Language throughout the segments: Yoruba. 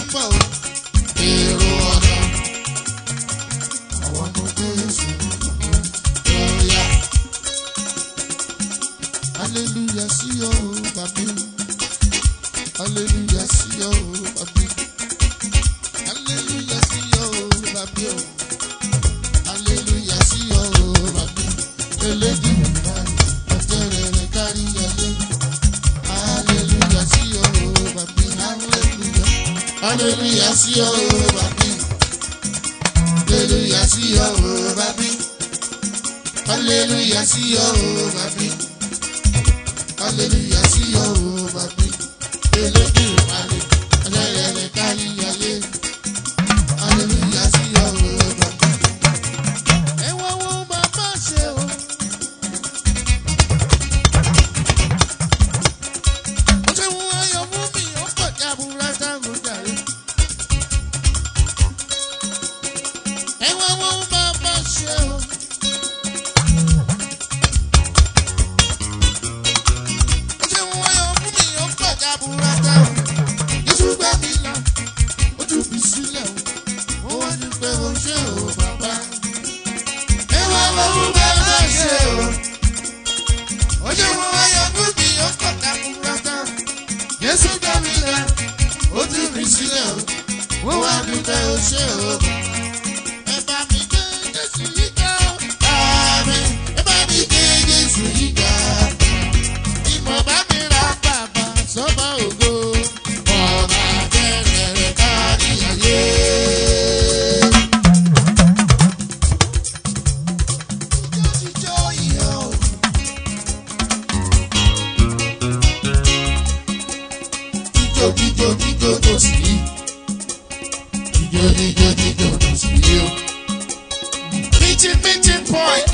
bọ̀ o. èrò ọ̀nà àwọn ọmọ jésù lọ́ọ̀yà. hallelujah sí ọ bàbí hallelujah sí ọ bàbí hallelujah sí ọ bàbí o hallelujah sí ọ bàbí eléjì ọ̀tẹ̀rẹ̀ rẹ̀ kárí ayé hallelujah sí ọ bàbí hallelujah hallelujah sí ọ bàbí hallelujah sí ọ bàbí hallelujah sí ọ bàbí hallelujah sí ọ bàbí eléjì ìpàdé ọ̀tẹ̀rẹ̀ rẹ̀ kárí ayé hallelujah sí ọ bàbí. ẹ wá wo bàbá ṣe o. ó ṣe wọ́n ayọ̀ fún mi ó pọ̀ ní àbúrò táwọn jàre. ẹ wá wo bàbá ṣe o. ó ṣe wọ́n ayọ̀ fún mi ó pọ̀ ní àbúrò táwọn. Jésù gbà mí là ó tún fi sílẹ̀ o. ó wá ní pé o ṣe o bàbá. ẹ wá wo bàbá ṣe o. ó ṣe wọ́n ayọ̀ fún mi ó pọ̀ ní àbúrò táwọn. Jésù gbà mí là ó tún fi sílẹ̀ o. ó wá ní pé o ṣe o bàbá. Ẹ bá mi gbé Jésù yìí ga o. Àmín. Ẹ bá mi gbé Jésù yìí ga. Ìmọ̀ bá mi ra bàbá sọ́ba ògo. Ọ̀nà àbẹ̀rẹ̀ rẹ̀ kárí ayé. Ijó jíjó ìyá o. Jíjó jíjó jíjó tó sì rí. Jíjó jíjó jíjó tó sì rí o. Meeting meeting point.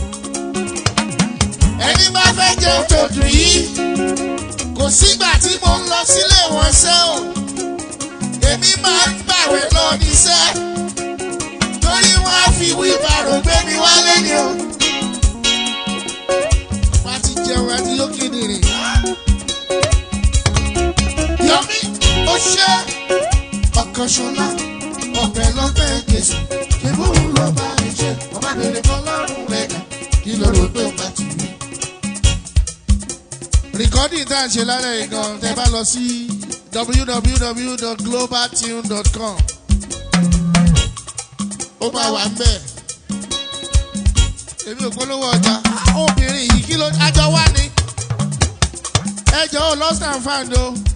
Ẹni bá fẹ́ jẹun tó dùn yìí kò sígbà tí mo ń lọ sílé wọn ṣẹ́ o èmi máa ń gbàwé lọ níṣẹ́ torí wọ́n á fi wíbàrò gbé mi wálé ni o. wọ́n á ti jẹun àti yóò kéde yọmí ó ṣe ọkàn ṣọlá ọbẹ̀ lọ́bẹ̀ gèsè kébù ló bá ń ṣe ọba bèrè fọlọ́run rẹ̀ dà kí ló rò pé ó bá ti rí recording tá à ń ṣe lálẹ́ yìí gan tẹ́ bá lọ sí www.globaltune.com ó máa wà ń bẹ̀. èmi ò polówó ọjà obìnrin yìí kí ló àjọ wá ní ẹjọ́ ò lost and found o